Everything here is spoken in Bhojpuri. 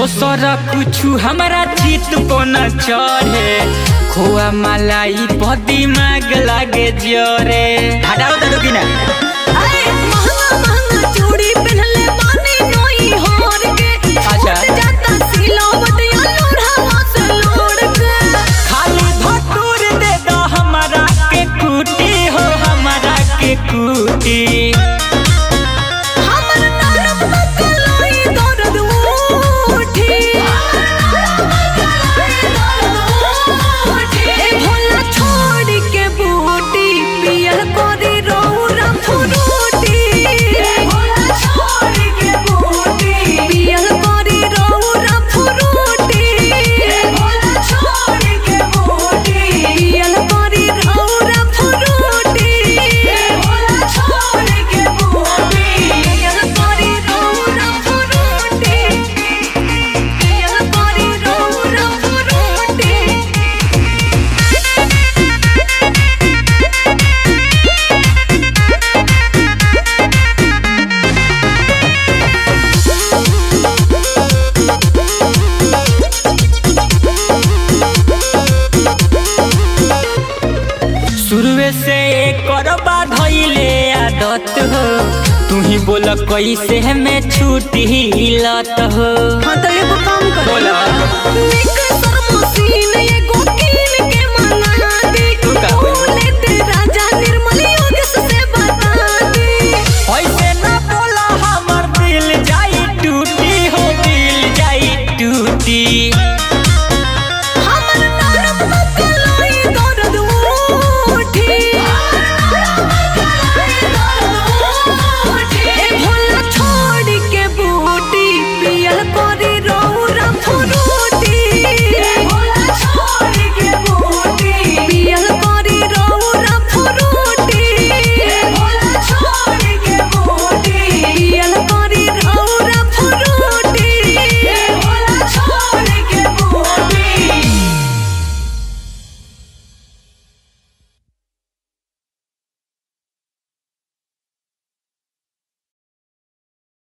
दोसर कुछु हमरा चित को न चढ़े खोआ मलाई पर दिमाग लागे जरे हटाओ तो कि ना अरे महंगा महंगा चूड़ी पहनले बानी नोई होर के अच्छा। उठ जाता सिलावट या लोढ़ा से लोड़ के खाली भटूर दे दो हमरा के कुटी हो हमरा के कुटी हमर नरम बकलोई दर्द उठी ए भोला छोड़ के बूटी पियल कोरी रौरा फुरूटी ए भोला छोड़ के बूटी पियल कोरी रौरा फुरूटी ए भोला छोड़ के बूटी पियल कोरी रौरा फुरूटी ए भोला छोड़ के बूटी पियल कोरी रौरा फुरूटी पियल कोरी रौरा फुरूटी शुरुए से करबा धैले आदत हो तू ही बोल कैसे में छूटी लत हो हाँ तो एगो काम करो बोला। निक